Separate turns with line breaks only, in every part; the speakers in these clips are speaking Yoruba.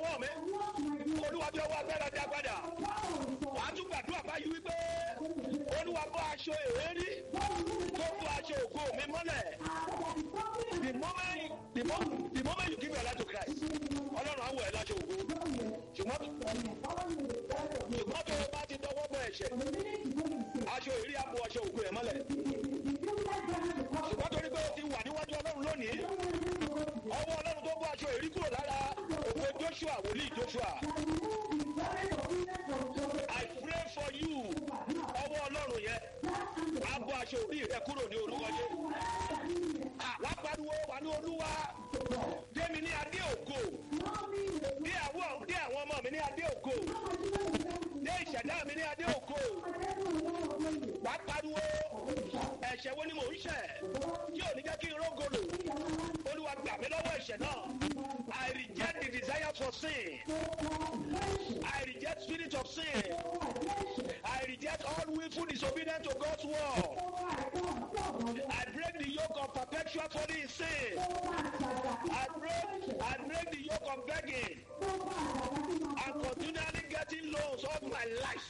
ọwọ́ mi olúwa bí ọwọ́ agbára dá padà wàá tún gbàdúrà báyìí wípé olúwa bọ́ aṣọ èérí tó bọ́ aṣọ ògo mi mọ́lẹ̀ the moment the moment the moment you give your life to Christ ọlọ́run á wọ̀ ẹ́ láṣọ ògo ṣùgbọ́n ṣùgbọ́n tó o bá ti dọwọ́ bọ ẹ̀ṣẹ̀ aṣọ èérí á bọ́ aṣọ ògo ẹ̀ mọ́lẹ̀ ṣùgbọ́n torí pé o ti wà níwájú ọlọ́run lónìí ọwọ́ ọlọ́run tó bọ́ aṣọ èrí kúrò lára òwe joshua wòlíì joshua i pray for you ọwọ́ ọlọ́run yẹn á bọ́ aṣọ orí rẹ kúrò ní orúkọ yẹn wá pariwo wà ní olúwa démi ní adé ògo dé àwọn dé àwọn ọmọ mi ní adé ògo dé ìṣẹ̀dá mi ní adé ògo wá pariwo ẹ̀ṣẹ̀ wo ni mò ń ṣẹ̀ tí ò ní jẹ́ kí n rógolo olúwa gbà mí lọ́wọ́ ẹ̀ṣẹ̀ náà I reject the desire for sin I reject spirit of sin I reject all willful disobedience to God's word I break the yoke of perpetual folly in sin I break I break the yoke of begging and continually getting loans all my life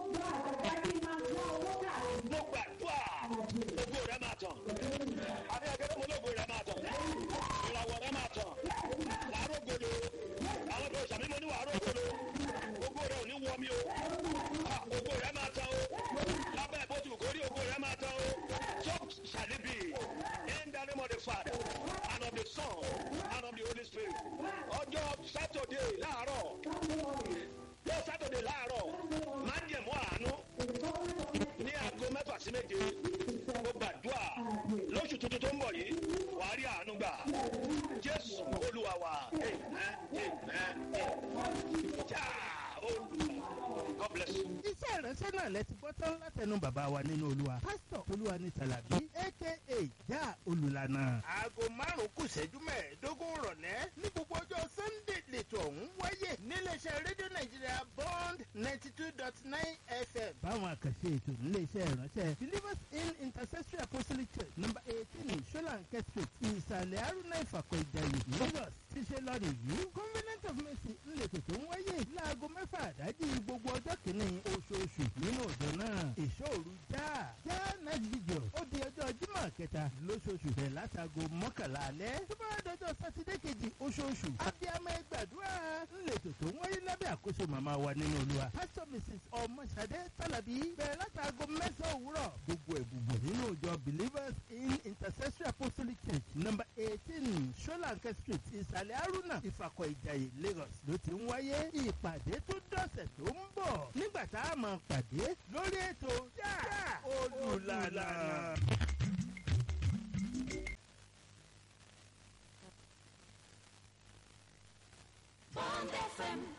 mo gbàdúrà ògo rẹ máa tàn àbí ẹgbẹ́ mo lógo rẹ máa tàn ìràwọ̀ rẹ máa tàn wàá rógolo àwọn tó sàmì mo ní wàá rógolo ògo rẹ ò ní wọ mi o ògo rẹ máa tàn o lábẹ́ bó ti kò rí ògo rẹ máa tàn o so shall it be in the name of the father and of the son and of the holy spirit ọjọ́ saturday láàárọ̀ yóò saturday láàárọ̀ máa ń jẹ̀mú àánú ní aago mẹ́fà sí méje mo gbàdúrà lóṣù tuntun tó ń bọ̀ yìí wàá rí àánú gbà jésù olúwa wa amen amen já olúwa god bless you.
iṣẹ́ ìránṣẹ́ náà lẹ ti gbọ́ tán látẹnu bàbá wa nínú olúwa pásítọ̀ olúwa ní tàlàbí aka já olùlànà.
aago márùn-ún kù ṣẹ́jú mẹ́ẹ̀ẹ́dógún rọ̀lẹ́ ní gbogbo ọjọ́ sunday lẹ́tọ̀ ọ̀hún wáyé níléeṣẹ́ rédíò nàìjíríà bond ninety two dot nine fm.
báwọn àkànṣe ètò nílé iṣẹ́ ìránṣẹ́ believers in intercessory apostolic church number eighteen solanke street ìsàlẹ̀ haruna ìfàkọ̀ ìjàyè lagos ti ṣe lọ́rùn yìí covenant of mercy ńlẹ̀tọ̀ tó ń wáyé láago mẹ́fà àdájì gbogbo ọjọ́ kìíní oṣooṣù nínú ọjọ́ náà ìṣòro já já night video ó di ọjọ́ jímọ̀ kẹta lóṣooṣù bẹ̀rẹ̀ látago mọ́kànlá alẹ́ tó bá dọjọ́ sátidé kejì oṣooṣù abiyamọ ẹgbàdúrà ńlẹ̀tọ̀ tó ń wáyé lábẹ́ àkóso màmá wa nínú olúwa pastor mrs ọmọṣadé tàlàbí bẹ̀rẹ̀ látago mẹ́sàn-án òwúrọ̀ gbogbo ẹ̀bùbọ̀ nínú ìjọ believers in intercessory apostolic church number eighteen solanke street ìsàlẹ̀ haruna ìfàkọ̀ ìjàyè lagos ló ti ń wáyé ìpàdé tó dọ̀sẹ̀ tó ń bọ̀ nígbà tá a máa pàdé lórí ètò yá olùlànà.
Bond FM